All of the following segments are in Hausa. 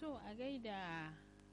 to a gaida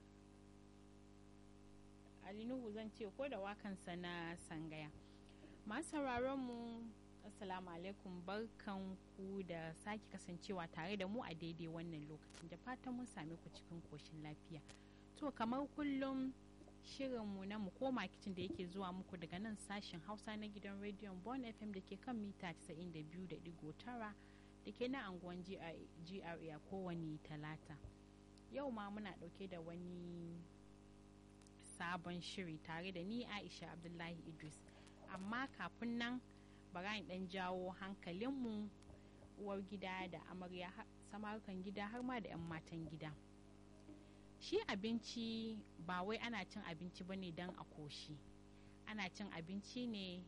alinuhu zan ce ko da wakansa na sangaya masu mu assalamu alaikum barkan ku da sake kasancewa tare da mu a daidai wannan lokacin da fatan mun same ku cikin koshin lafiya to kamar kullum shirinmu na mu koma kicin da yake zuwa muku daga nan sashen hausa na gidan rediyon bon fm da ke kan mita 92.9 da ke na anguwan gra a kowane talata yau ma muna dauke da wani sabon shiri tare da ni aisha abdullahi idris amma kafin nan bara in dan jawo hankalinmu uwar gida da amarya samarukan gida har ma da 'yan matan gida shi abinci ba wai ana cin abinci ba ne don a koshi ana cin abinci ne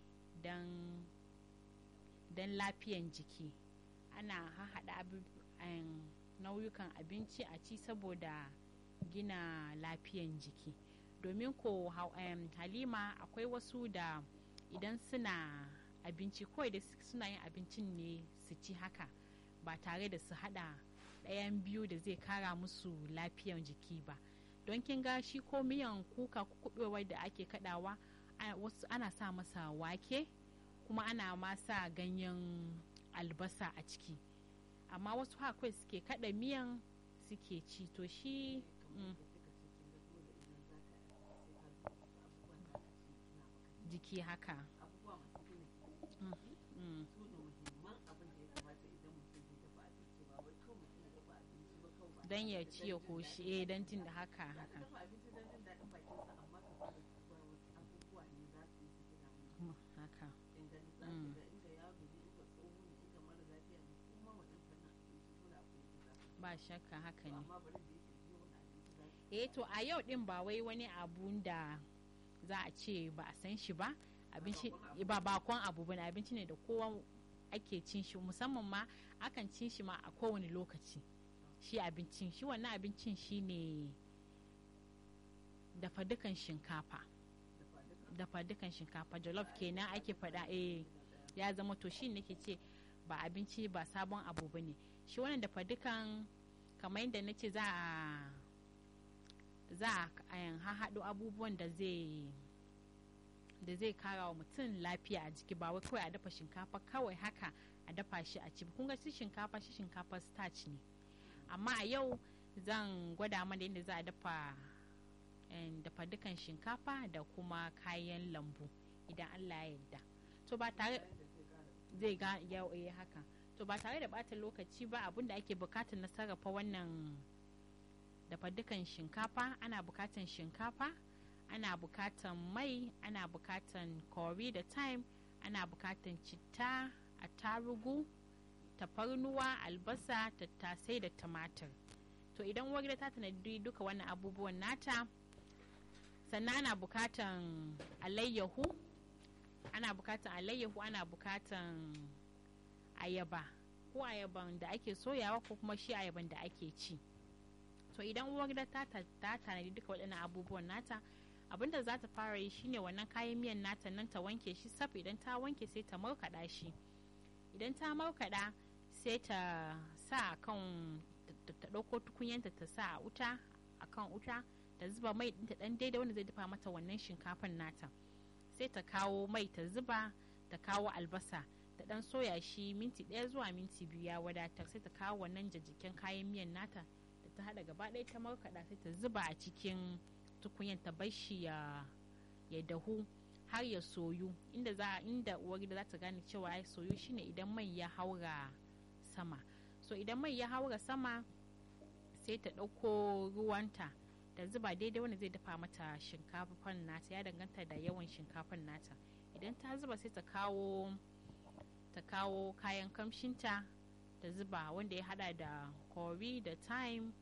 don lafiyan jiki ana hahaɗa nauyukan abinci a ci saboda gina lafiyan jiki domin ko halima akwai wasu da idan suna abinci kawai da suna yin abincin ne su ci haka ba tare da su hada ɗayan biyu da zai kara musu lafiyan jiki ba don kin ga shi ko miyan kuka kuɓewar da ake kadawa wasu ana sa masa wake kuma ana ma sa ganyen albasa a ciki amma wasu hakwai suke kada miyan suke ci to shi mm, jiki haka mm, mm. don ya ci ya koshi eh don jin da haka haka haka ba shakka haka ne eh to a yau din ba wai wani abu da za a ce ba a san shi ba abinci ba bakon abu bane abinci ne da kowa ake cin shi musamman ma akan cin shi ma a kowane lokaci shi abincin shi wannan abincin shi ne dafa dukan shinkafa dafa dukan shinkafa jollof kenan ake faɗa eh ya zama to shi nake ce ba abinci ba sabon abu ba ne shi wannan dafa dukan kamar yadda na ce za a za a haɗo abubuwan da zai da zai kara wa mutum lafiya a jiki ba wai kawai a dafa shinkafa kawai haka a dafa shi a ci kun ga shi shinkafa shi shinkafa starch ne amma a yau zan gwada mana yadda za a dafa dafa dukan shinkafa da kuma kayan lambu idan allah ya yarda to ba tare zai ga yau haka to ba tare da bata lokaci ba abinda ake bukatar na sarrafa wannan dafa dukan shinkafa ana bukatan shinkafa ana bukatan mai ana bukatan kori da thyme ana bukatan citta attarugu tafarnuwa albasa tattasai da tumatir to idan uwar gida ta tanadi duka wannan abubuwan nata sannan ana bukatan alayyahu ana bukatan alayyahu ana bukatan ayaba ko ayaban da ake soyawa ko kuma shi ayaban da ake ci to idan uwar gida ta tanadi duka waɗannan abubuwan nata abinda za ta fara yi shine wannan kayan miyan nata nan ta wanke shi saf idan ta wanke sai ta markaɗa shi idan ta markaɗa sai ta sa a kan ta ɗauko tukunyanta ta sa a wuta a kan wuta ta zuba mai ɗinta ɗan daidai wanda zai dafa mata wannan shinkafan nata sai ta kawo mai ta zuba ta kawo albasa ta ɗan soya shi minti ɗaya zuwa minti biyu ya wadatar sai ta kawo wannan jajjiken kayan miyan nata da ta haɗa gaba ɗaya ta markaɗa sai ta zuba a cikin tukunyan ta bar shi ya dahu har ya soyu inda za inda uwar gida za ta gane cewa ya soyu shine idan mai ya haura sama so idan mai ya haura sama sai ta ɗauko ruwanta ta zuba daidai wanda zai dafa mata shinkafan nata ya danganta da yawan shinkafan nata idan ta zuba sai ta kawo ta kawo kayan kamshinta ta zuba wanda ya hada da kori da thyme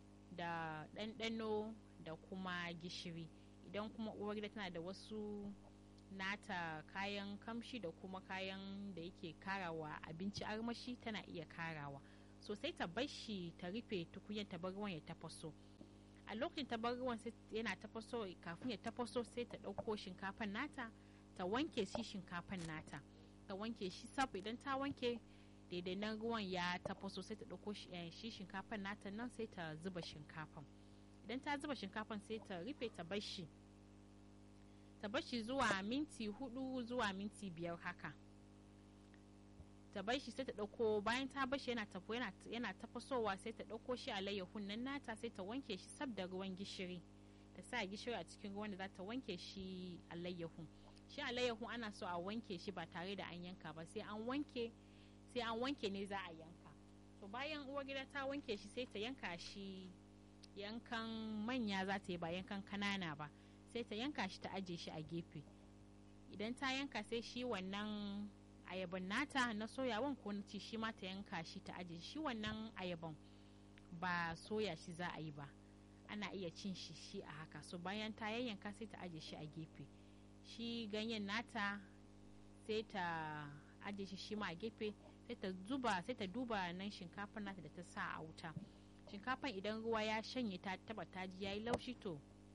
da ɗanɗano da kuma gishiri idan kuma uwar gida tana da wasu nata kayan kamshi da kuma kayan da yake karawa abinci armashi tana iya karawa so sai ta bar shi ta rufe tukunyar ta bar ruwan ya tafaso a lokacin ta bar ruwan yana tafaso kafin ya tafaso sai ta ɗauko shinkafan nata ta wanke shi shinkafan nata ta wanke shi saf idan ta wanke daidai nan ruwan ya tafaso sai ta ɗauko shi shinkafan nata nan sai ta zuba shinkafan idan ta zuba shinkafan sai ta rufe ta bar shi ta bar shi zuwa minti hudu zuwa minti biyar haka ta bar shi sai ta ɗauko bayan ta bar shi yana tafo yana tafasowa sai ta ɗauko shi alayyahun nan nata sai ta wanke shi sab da ruwan gishiri ta sa gishiri a cikin ruwan da za ta wanke shi alayyahun shi alayyahun ana so a wanke shi ba tare da an yanka ba sai an wanke sai an wanke ne za a yanka to bayan uwar gida ta wanke shi sai ta yanka shi yankan manya za ta yi ba yankan kanana ba sai ta yanka shi ta aje shi a gefe idan ta yanka sai shi wannan ayaban nata na soyawan ko na ci shi ma ta yanka shi ta aje shi wannan ayaban ba soya shi za a yi ba ana iya cin shi shi a haka so bayan ta yayyanka sai ta aje shi a gefe shi ganyen nata sai ta aje shi shi ma a gefe sai ta zuba sai ta duba nan shinkafar nata da ta sa a wuta shinkafan idan ruwa ya shanye ta taba ta ji yayi laushi to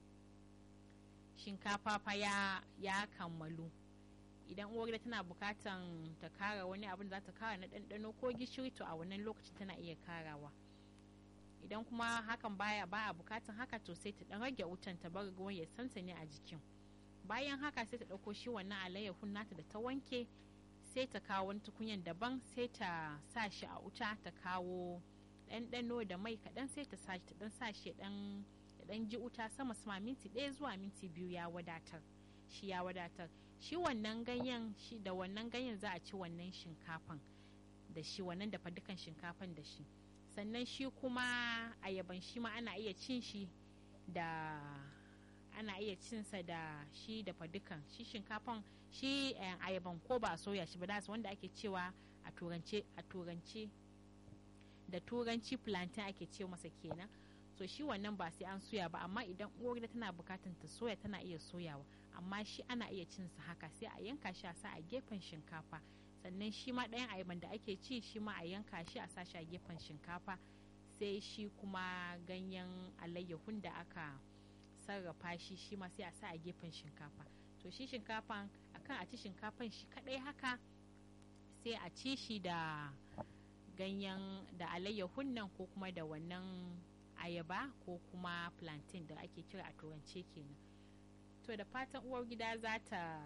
shinkafa fa ya ya kammalu idan uwar gida tana bukatan ta kara wani abin da za ta kara na ɗanɗano ko gishiri to a wannan lokacin tana iya karawa idan kuma hakan baya ba a bukatan haka to sai ta dan rage wutan ta bar ruwan ya sansane a jikin bayan haka sai ta ɗauko shi wannan alayyahun nata da ta wanke sai ta kawo wani tukunyan daban sai ta sa shi a wuta ta kawo ɗanɗano da mai kaɗan sai ta sa shi ta ɗan sa shi ɗan ɗan ji wuta sama sama minti ɗaya zuwa minti biyu ya wadatar shi ya wadatar shi wannan ganyen shi da wannan ganyen za a ci wannan shinkafan da shi wannan dafa dukan shinkafan da shi sannan shi kuma ayaban shi ma ana iya cin shi da ana iya cinsa da shi dafa dukan shi shinkafan shi ayaban ko ba a soya shi ba da wanda ake cewa a turance a turance da turanci plantain ake ce masa kenan so shi wannan ba sai an soya ba amma idan uwar gida tana bukatan ta soya tana iya soyawa amma shi ana iya cin sa haka sai a yanka shi a sa a gefen shinkafa sannan shi ma ɗayan ayaban da ake ci shi ma a yanka shi a sa shi a gefen shinkafa sai shi kuma ganyen alayyahun da aka sarrafa shi shi ma sai a sa a gefen shinkafa to shi shinkafan akan a ci shinkafan shi kadai haka sai a ci shi da ganyen da alayyahun nan ko kuma da wannan ayaba ko kuma plantain da ake kira a turance kenan to da fatan uwar gida za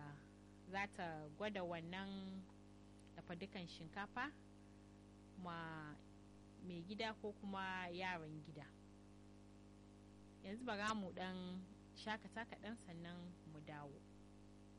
ta gwada wannan dafa dukan shinkafa ma mai gida ko kuma yaran gida yanzu bara mu dan shakata kaɗan sannan mu dawo